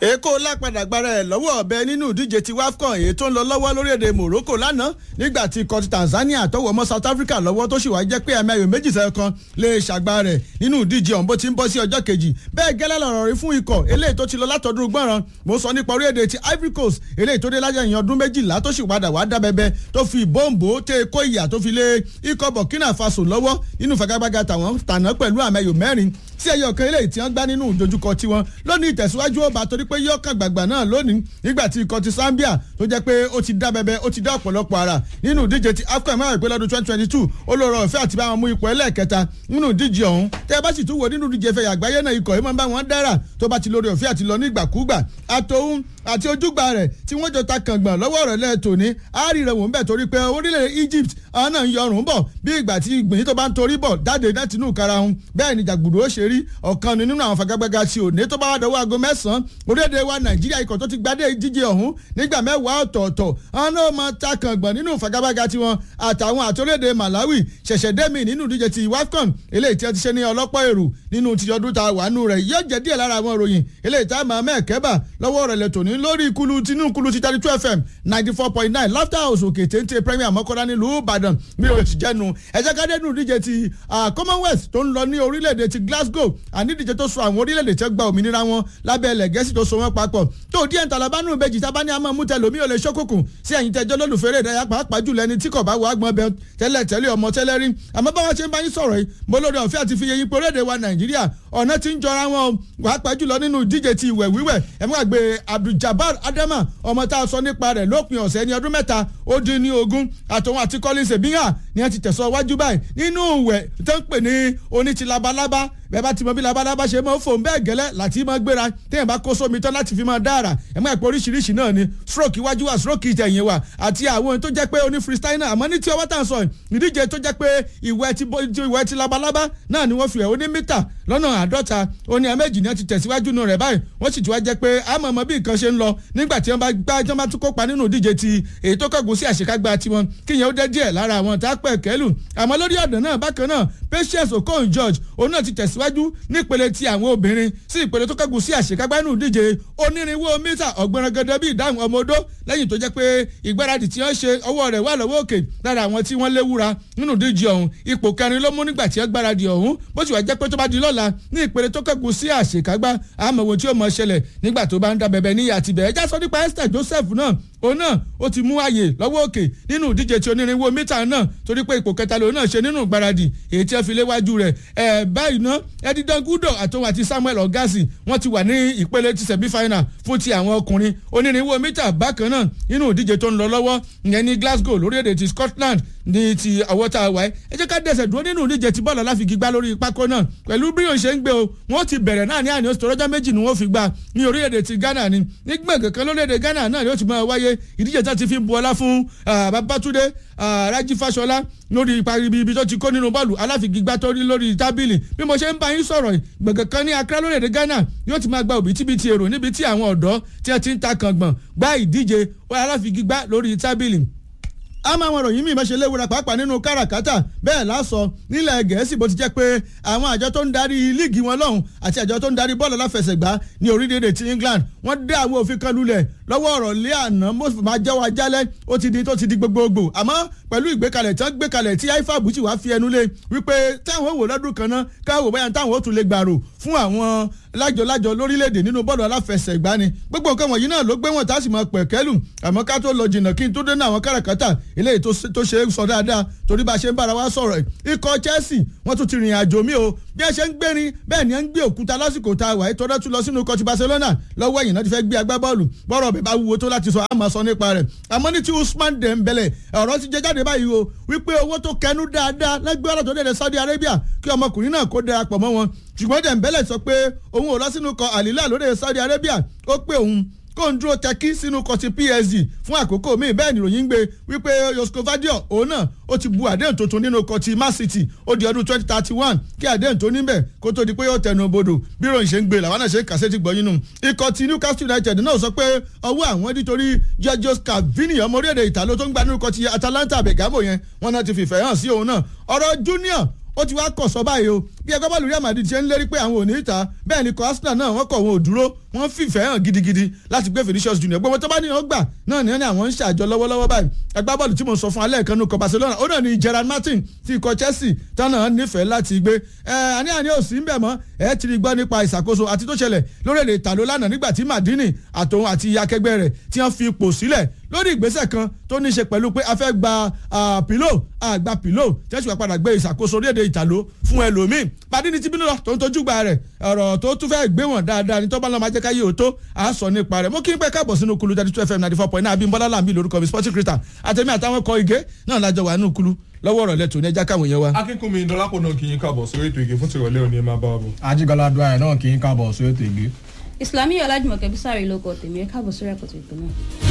èkó lápadà gbára ẹ̀ lọ́wọ́ ọ̀bẹ nínú ìdíje ti wafcon èyí tó ń lọ lọ́wọ́ lórílẹ̀‐èdè morocco lánàá nígbà tí ikọ̀ ti tanzania tọwọ́ mọ́ south africa lọ́wọ́ tó sì wá jẹ́ pé ẹ̀mẹ́yò méjì sẹ́yọ kan lè ṣàgbá rẹ̀ nínú ìdíje ọ̀hún bó ti ń bọ́ sí ọjọ́ kejì bẹ́ẹ̀ gẹ́lẹ́ lọ́rọ̀ rí fún ikọ̀ eléyìí tó ti lọ látọdún gbọ́ràn mo sọ nípa orílẹ̀‐èdè ti ivory coast eléyìí tó dé lájẹ̀ ìyẹn ọdún méjìlá tó sì padà wá dábẹ́bẹ́ tó fi bọ́ǹbò tẹ kó ìyà tó fi lé ikọ̀ burkina faso lọ́wọ́ nínú fagagbága tàwọn tàná pẹ̀lú àmẹ́yò mẹ́rin tí ẹyọ kan eléyìí tí wọ́n gbá nínú ìdojúkọ tiwọn lónìí ìtẹ̀síwájú ọba torí pé yọkàn gbàgbà náà lónìí nígbà tí ikọ̀ ti Zambia tó jẹ́ pé ó ti dá bẹbẹ ó ti dá ọ̀pọ̀lọpọ̀ ara nínú ìdíje ti AFCON mẹ́rin pé lọ́dún twenty twenty two olóró ọ̀fẹ́ àti bá wọn mú ipò ẹlẹ́ẹ̀kẹta nínú ìdíje ọ̀hún tẹ́ ẹ bá sì tún wò nínú ìdíje fẹ̀yà àgbáyé náà ikọ̀ yìí máa ń bá wọn dára tó bá ti lórí ọ̀fẹ́ àti lọ nígbàkúgbà àtòhún àti ojúgbà rẹ̀ tí wọ́n jọ ta kàngbọ̀n lọ́wọ́ rẹ̀ lẹ́ẹ̀tọ́ ní àárírẹ̀ wò ń bẹ̀ torí pé orílẹ̀ Egypt àwọn náà ń yọrùn bọ̀ bí ìgbà tí ìgbìyìn tó bá ń torí bọ̀ jáde láti inú karahun bẹ́ẹ̀ ni jàgbùdù ó ṣe rí ọ̀kan nínú àwọn fagagbága tí òní tó bá wà dọ́wọ́ aago mẹ́sàn-án orílẹ̀-èdè wa Nàìjíríà ikọ̀ tó ti gbadé ìdíje ọ̀hún nígbà mẹ́wàá ọ̀tọ̀ọ̀tọ̀ àwọn náà máa ta kàngbọ̀n nínú fagagbága tiwọn àtàwọn àtòlédè Malawi ṣẹ̀ṣẹ̀ dẹ́mi nínú ìdíje ti WAFCON eléyìí tí wọ́n ti ṣe ní ọlọ́pọ̀ èrò nínú ti ọdún ta wà nù rẹ̀ yóò jẹ́ díẹ̀ lára àwọn ìròyìn eléyìí tá a máa mẹ́ẹ̀kẹ́bà lọ́wọ́ rẹ̀ lẹ́tọ̀ ní lórí ikulu tinú kulu ti thirty two fm ninety four point nine laughter house òkè téńté premier mọ́kànlá nílùú ìbàdàn mi ò ti jẹ́nu ẹ̀jẹ̀ ká dẹ́nu ìdíje ti commonwealth tó ń lọ ní orílẹ̀-èdè ti glasgow àní ìdíje tó so àwọn orílẹ̀-èdè tí ó gba òmìnira wọn lábẹ́ ilẹ̀ gẹ̀ẹ́sì tó so wọn papọ̀ tó díẹ̀ ntàlábánú ìbejì tábà ní àmọ́ mú tẹ lómi ò lè ṣókùnkùn sí ẹ̀yìn tẹjọ́ lólùfẹ́rẹ́ ìdárayá pàápàá jùlọ ẹni tí kò bá wọ agbọ̀n bẹ tẹ́lẹ̀ tẹ́lẹ̀ ọmọ tẹ́lẹ̀ rí àmọ́ báwọn ṣe ń bá yín sọ̀rọ̀ yìí mo lórí ọ̀fẹ́ àti fi yẹyin pé orílẹ̀-èdè wa nàìjíríà ọ̀nà tí ń jọra wọn pàápàá jùlọ nínú ìdíje ti ìwẹ̀ wíwẹ̀ ẹ̀ mú àgbẹ̀ abduljabar adama ọmọ tá a sọ nípa rẹ̀ lópin ọ̀sẹ̀ ní ọdún mẹ́ta ó dín ní ogún àtòun àti collins ebiyan ni wọ́n ti tẹ̀sọ́ wájú báyìí nínú ìwẹ̀ tó ń pè ní oní ti labalábá bẹ́ẹ̀ bá ti mọ bí labalábá ṣe máa ń fò bẹ́ẹ̀ gẹ́lẹ́ láti máa gbéra téèyàn bá kó sómi tán láti fi máa dára ẹ̀ máa pẹ́ oríṣiríṣi náà ni stroke iwájú wa stroke ìtẹ̀yìn wa àti àwọn tó jẹ́ pé oní freestyle náà àmọ́ ní tí ọwọ́ tà ń sọ ìdíje tó jẹ́ pé ìwẹ̀ ti ìwẹ̀ ti labalábá náà ni wọ́n fi ẹ̀ oní mítà lọ́nà àádọ́ta oní ẹ̀mẹ́jì ni wọ́n ti tẹ̀síwájú nù rẹ̀ báyìí wọ́n sì ti wá jẹ́ pé àmọ́ mọ bí nǹkan ṣe ń lọ nígbà tí wọ́n bá gbá tí wọ́n bá tún kópa nínú ìdíje ti èyí tó kọ̀gùn sí àṣekágbá tiwọn kíyẹn ó dẹ́ díẹ̀ lára àwọn tá a pẹ̀ kẹ́lù àmọ́ lórí ọ̀dọ̀ náà bákan náà Patience Okon George òun náà ti tẹ̀síwájú nípele ti àwọn obìnrin sí ìpele tó kẹ́gùn sí àṣekágbá nínú ìdíje onírínwó mítà ọ̀gbọ̀nrangandẹ bíi ìdáhùn ọmọ odó lẹ́yìn tó jẹ́ pé ìgbáradì tí wọ́n ṣe ọwọ́ rẹ̀ wà lọ́wọ́ òkè lára àwọn tí wọ́n léwúra nínú ìdíje ọ̀hún ipò kẹrin ló mú nígbà tí wọ́n gbáradì ọ̀hún bó ti wà jẹ́ pé tó bá di lọ́la ní ìpele tó kẹ́gùn sí àṣekágbá àmọ́ wo tí ó mọ̀ ṣẹlẹ̀ nígbà tó bá ń da bẹ̀bẹ̀ níyà àti bẹ̀ẹ́ já sọ nípa Esther Joseph náà òun náà ó ti mú ààyè lọ́wọ́ òkè nínú ìdíje tí onírínwó mítà náà torí pé ipò kẹta lòun náà ṣe nínú ìgbáradì èyí tí wọ́n fi léwájú rẹ̀ ẹ̀ báyìí ná Edidan Gudo àtòun àti Samuel Ogasi wọ́n ti wà ní ìpele ti sẹ̀bí final fún ti àwọn ọkùnrin onírínwó mítà bákan náà nínú ìdíje tó ń lọ lọ́wọ́ ìyẹn ní Glasgow lórílẹ̀‐èdè ti Scotland ní ti ọwọ́ tá a wáyé ẹ jẹ́ ká dẹ̀sẹ̀ dúró nínú ìdíje ti bọ́ọ̀lù aláfigi gbá lórí pákó náà pẹ̀lú bí yóò ṣe ń gbé o wọ́n ti bẹ̀rẹ̀ náà ní àní oṣù tọ́jọ́ méjì ni wọ́n fi gbá ní orílẹ̀-èdè ti Ghana ni nígbà kankan lórílẹ̀-èdè Ghana náà ni ó ti máa wáyé ìdíje tá ti fi bu ọlá fún Babátúndé Rájí Fáṣọlá lórí ibi tó ti kó nínú bọ́ọ̀lù aláfigi gbá tó rí lórí tábìlì bí mo ṣe ń bá yín sọ̀rọ̀ gbẹ̀gàn kan ní Accra lórílẹ̀-èdè Ghana yóò ti máa gba òbítíbitì èrò níbi tí àwọn ọ̀dọ́ tí wọ́n ti ń ta kàngbọ̀n gbá ìdíje aláfigi gbá lórí tábìlì àmọ́ àwọn ìròyìn míì mẹ́sẹ̀ léwura pàápàá nínú káràkátà bẹ́ẹ̀ lásọ nílẹ̀ gẹ̀ẹ́sì bó ti jẹ́ pé àwọn àjọ tó ń darí líìgì wọn lọ́hùn àti àjọ tó ń darí bọ́ọ̀lù aláfẹsẹ̀gbá ní orílẹ̀-èdè ti England wọ́n dé àwọn òfin kan lulẹ̀ lọ́wọ́ ọ̀rọ̀ lé àná mọ́sùlùmí máa jẹ́wọ́ ajálẹ̀ ó ti di tó ti di gbogbogbò àmọ́ pẹ̀lú ìgbékalẹ̀ tí wọ́n gbé kalẹ̀ tí ifab ti wá fi ẹnu lé wípé táwọn wò lọ́dún kan náà káwọ́ bóyá táwọn ó tún lè gbàrò fún àwọn lájọlájọ lórílẹ̀‐èdè nínú bọ́ọ̀lù aláfẹsẹ̀gbá ni gbogbo nǹkan wọ̀nyí náà ló gbé wọn tá a sì máa pẹ̀kẹ́lù àmọ́ ká tó lọ jìnnà kí n tó dé ní àwọn káràkátà eléyìí tó ṣe é sọ dáadáa torí bá a ṣe ń bára wa sọ̀rọ̀ ikọ̀ Chelsea wọ́n tún ti rìn àjò mi o bí ẹ ṣe ń gbérin bẹ́ẹ̀ ni ẹ ń gbé òkúta lásìkò tá a wà ètò ọdún tún lọ sínú ikọ̀ ti Barcelona lọ́wọ́ ẹ̀yìn náà ti fẹ́ gbé agbábọ́ọ̀lù bọ́ọ̀rọ̀ ọ̀bẹ bá wúwo tó láti sọ àmọ́ sọ nípa rẹ̀ àmọ́ ní ti Usman Dembele ọ̀rọ̀ ti jẹ jáde báyìí o wípé owó tó kẹnu dáadáa lẹ́gbẹ́ ọ̀rọ̀ tó dé Saudi Arabia kí ọmọkùnrin náà kó darapọ̀ mọ́ wọn ṣùgbọ́n Dembele sọ pé òun ò lọ sínú ikọ̀ Al Hilal lóde Saudi Arabia ó pé òun kó ń dúró tẹkí sínú kọtí PSG fún àkókò míì bẹ́ẹ̀ nìròyìn ń gbé wípé Josko Vadio òun náà ó ti bu àdéhùn tuntun nínú kọtí Man City ó di ọdún twenty thirty one kí àdéhùn tó níbẹ̀ kó tó di pé yóò tẹnu bodò bí ròyìn ṣe ń gbé làwọn náà ṣe ń kàṣẹ́ ti gbọ́ yín nù. ikọ̀ ti Newcastle United náà sọ pé ọwọ́ àwọn nítorí Giorgio Scavini ọmọ orílẹ̀-èdè Ìtàló tó ń gba nínú kọtí Atalanta Bergamo yẹn wọn náà ti fìfẹ́ hàn sí òun náà ọ̀rọ̀ Junior ó ti wá kọ̀ sọ báyìí o bí ẹgbẹ́ bọ́ọ̀lù Real Madrid ṣe ń lérí pé àwọn ò ní ìta bẹ́ẹ̀ ni kọ́ Arsenal náà wọ́n kọ̀ wọn ò dúró wọ́n fìfẹ́ hàn gidigidi láti gbé Vinicius Junior gbogbo tó bá ní wọn gbà náà ní àwọn ń ṣàjọ lọ́wọ́lọ́wọ́ báyìí ẹgbẹ́ bọ́ọ̀lù tí mo sọ fún alẹ́ kan nù kọ Barcelona ó náà ní Gerard Martin ti ikọ̀ Chelsea tánà nífẹ̀ẹ́ láti gbé ẹ àní àní ò sí ń bẹ̀ mọ́ ẹ ti rí gbọ́ nípa ìṣàkóso àti tó ṣẹlẹ̀ lórílẹ̀ ìtàló lánàá nígbà tí Madini àtòun àti akẹgbẹ́ rẹ̀ tí wọ́n fi ipò sílẹ̀ lórí ìgbésẹ̀ kan tó ní í ṣe pẹ̀lú pé a fẹ́ gba pìlò àgbà pìlò tẹ́sí wàá padà gbé ìṣàkóso orílẹ̀-èdè ìtàló fún ẹlòmíì Madini ti bínú lọ tó ń tojú gba rẹ̀ ọ̀rọ̀ tó tún fẹ́ gbé wọn dáadáa ní tọ́ba náà máa jẹ́ ká yé o tó a sọ nípa rẹ̀ mo kí n pẹ́ káàbọ̀ sínú kulu thirty two fm ninety four point nine Abímbọ́lá Làmí lórúkọ mi sporting crystal àtẹ̀mí àtàwọn kọ igé náà lájọ wà nínú kulu lọ́wọ́ ọ̀rọ̀ lẹ́tọ̀ọ́ ní ẹja káwọn yẹn wa. akínkùnmi dọlápọ̀ náà kì í káàbọ̀ sórí ètò ìgè fún tìrọ̀lẹ́ òní ẹ máa bá wa bọ̀. ajigbala dwyer náà kì í káàbọ̀ sórí ètò ìgbé. Islamiyah Ọlájùmọ̀kẹ́ Bísàrí ló kọ tèmi ẹ káàbọ̀ sórí àkọ́tún ìpínlẹ̀.